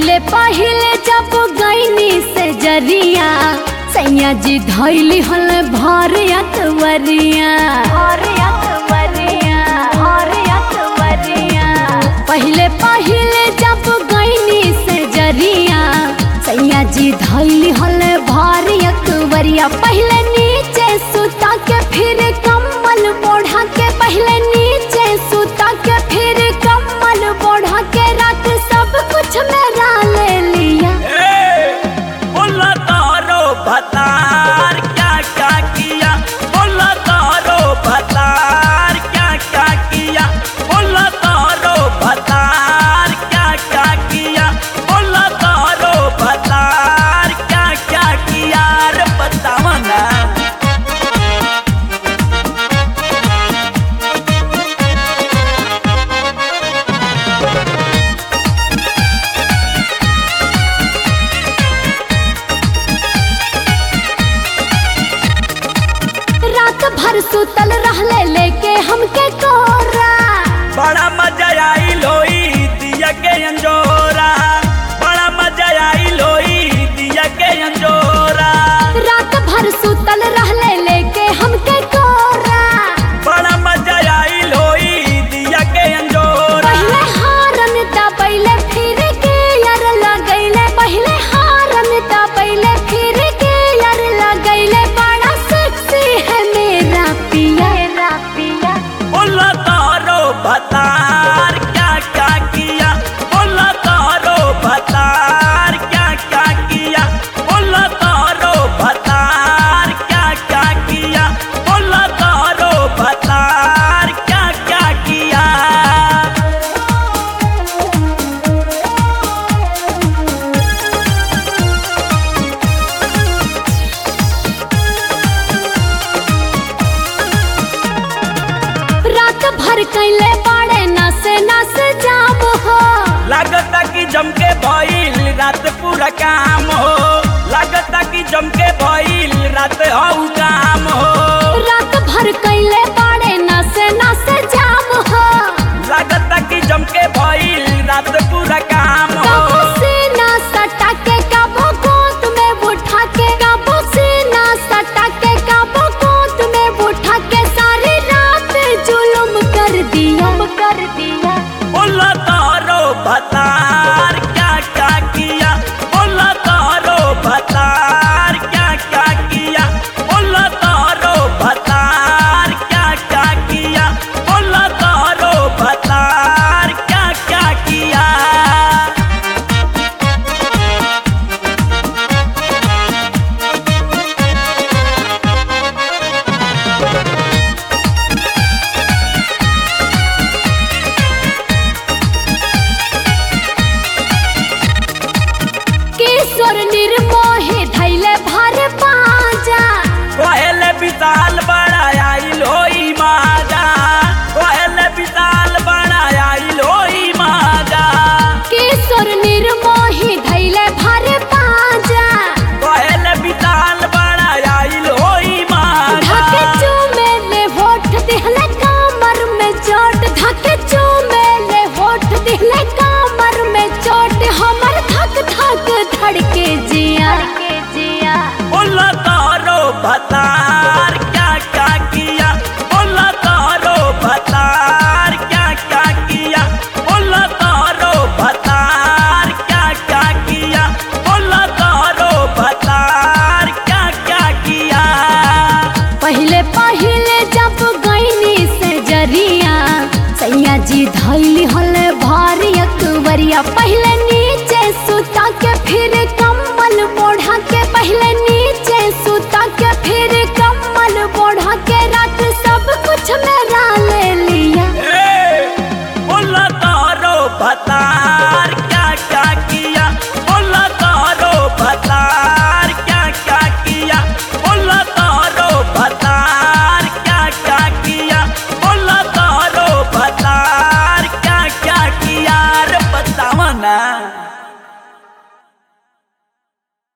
पहिले पहिले जब गईनी से जरिया सैया जी धैली हल भर अकबरिया पहिले पहिले जब गईनी से जरिया सैया जी धैली हल भर अकबरिया पहले नीचे सुता के फिर कम्बल बोढ़ा के पहले नीचे सुता के फिर कम्बल बोढ़ा के रात सब कुछ मेरा ले लिया ए, बोला तारो भतार क्या क्या किया बोला तारो भतार क्या क्या किया बोला तारो भतार क्या क्या किया बोला तारो भतार क्या क्या किया रे बतावा ना रात भर सुतल रहले लेके हमके कोरा बड़ा मजा आई लोई दिया के अंजोरा बड़ा मजा आई लोई दिया के अंजोरा रात भर सुतल रहले लेके हमके कोरा बड़ा मजा आई लोई दिया के अंजोरा पहले हारन दबैले फिर के यार लगैले पहले हारन दबैले फिर के यार लगैले बड़ा सेक्सी है मेरा पिया मेरा पिया बोला तारो भतार क्या क्या किया बोला तारो भतार क्या क्या किया बोला तारो भतार क्या क्या किया बोला तारो भतार क्या क्या किया रात भर कैले बाड़े नस नस जाम हो लागता कि जमके भइल रात पूरा काम हो लागता कि जमके भइल रात हऊ काम हो रात भर कैले